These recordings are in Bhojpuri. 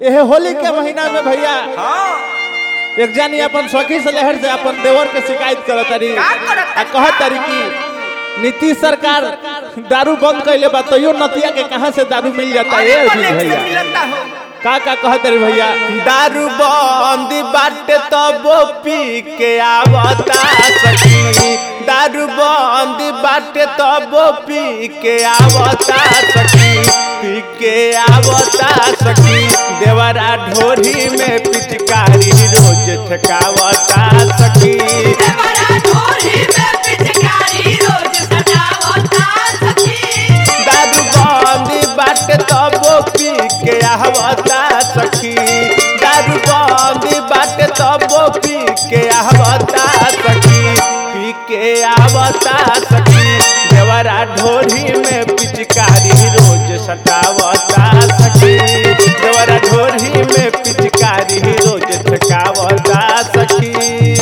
यह होली के महीना में भैया हाँ एक जानी अपन सखी से लहर से अपन देवर के शिकायत करत तारी का करत आ कहत तारी कि नीतीश सरकार दारू बंद कैले बा तैयो नतिया के कहां से दारू मिल जाता है अरे ये बोले भैया से मिलता हो का का कहत तारी भैया दारू बंद बाटे तब पी के आवता सखी दारू बंद बाटे तब पी के आवता सखी पी के आवता सखी देवरा ढोरी में पिचकारी रोज ठकावता सखी देवरा ढोली में पिचकारी रोज सजावता सखी दारू बंद बाटे तब पी के आवता सखी दारू बंद बाटे तब पी के आवता सखी पी के आवता सखी देवरा ढोरी में पिचकारी रोज सटावता सखी देवरा ढोरी में पिचकारी रोज ठकावता सखी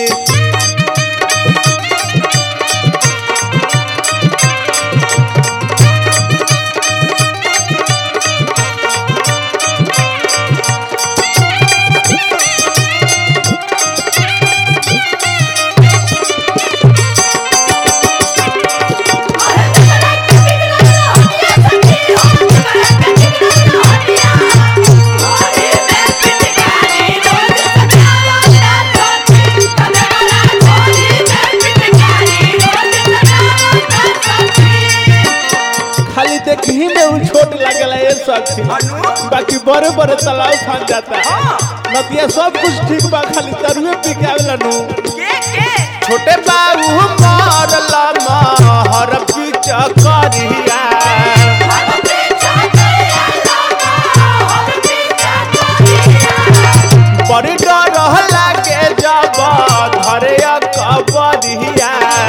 खाली देखही में उ छोट लागला ये सखी अनु? बाकी बड़े बड़े तालाब फान जाता है हाँ। नतिया सब कुछ ठीक बा खाली दारुए पी के आवेला नु के के छोटे बाबू मारला महर पीछ करिया बड़ी डर लागे जब धरे कबरिया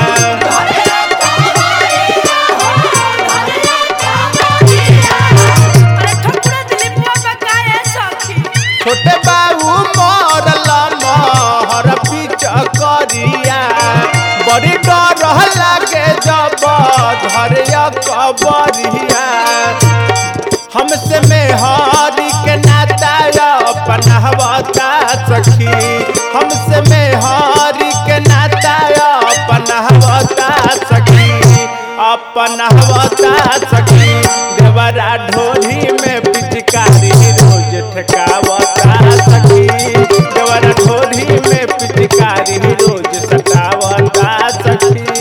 छोटे बाबू मारला महर पीछ करिया बड़ी डर लागे जब धरे कबरिया हमसे में हरी के नाता अपनहवता सखी हमसे में हरी के नाता अपनहवता सखी अपनहवता सखी देवरा ढोली में पिचकारी रोज ठकावता सखी देवरा ढोली में पिचकारी रोज सतावता सखी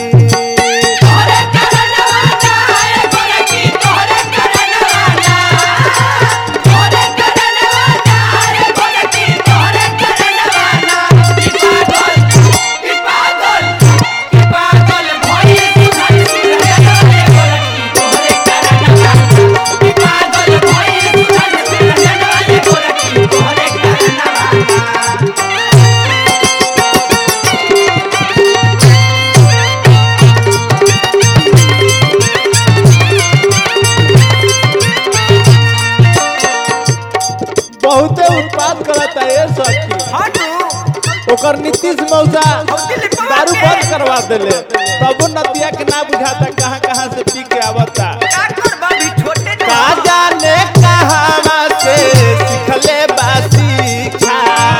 बहुते उत्पाद करता है ये सखी ओकर नीतीश मौसा दारू बंद करवा देले तबो नतिया के ना बुझाता कहाँ कहाँ से पी के आवता का जाने कहाँ से सिखले बासी खा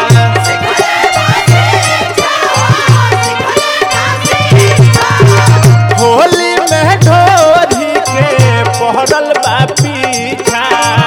होली में ढोरी के पहरल बा पीछा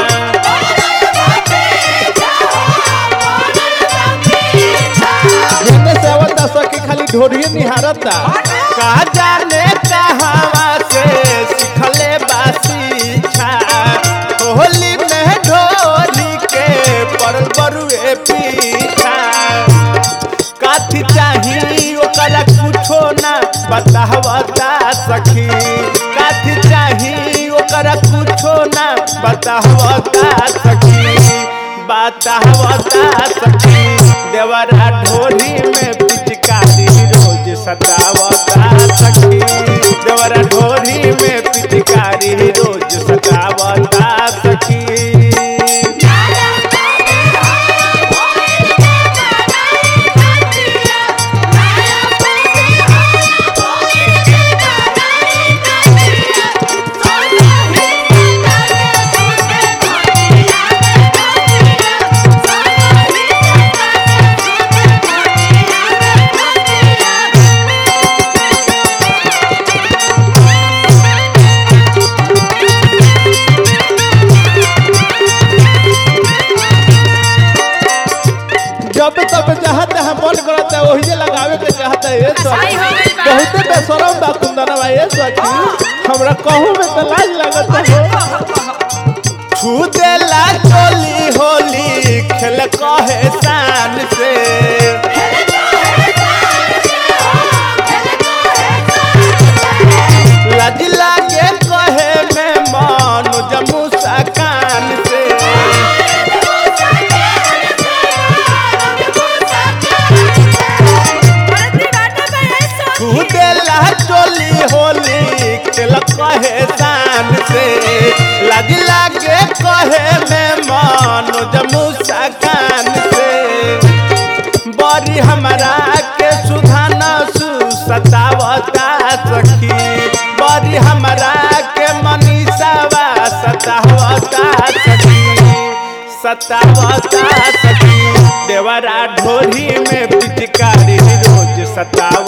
जेने से आवता सखी खाली ढोरिए निहारता का जाने कहाँ से सिखले बासी छा होली में ढोरी के पड़ल बरुए पीछा काथी चाही ओकरा कुछो ना बतावता सखी काथी चाही ओकरा कुछो ना बतावता सखी बतावता सखी देवरा ढोली में पिचकारी रोज सतावता सखी देवरा ढोली में पिचकारी रोज सतावता सखी Yeah. ये कसाई हो सखी गइल बा। बहुते बेशरम बा कुंदनवा ये सखी हमरा कहूं में तो लाज लगत हो छू देला चोली होली खेल कहे शान से लाज लागे कहे में मन जमू कान से छू देला चोली होली खेल कहे शान से लाज लागे कहे में मन जमू कान से बड़ी हमरा के सुधाना सु सतावता सखी बड़ी हमरा के मनीषावा सतावता सखी सतावता सखी देवरा ढोरी में पिचकारी रोज सताव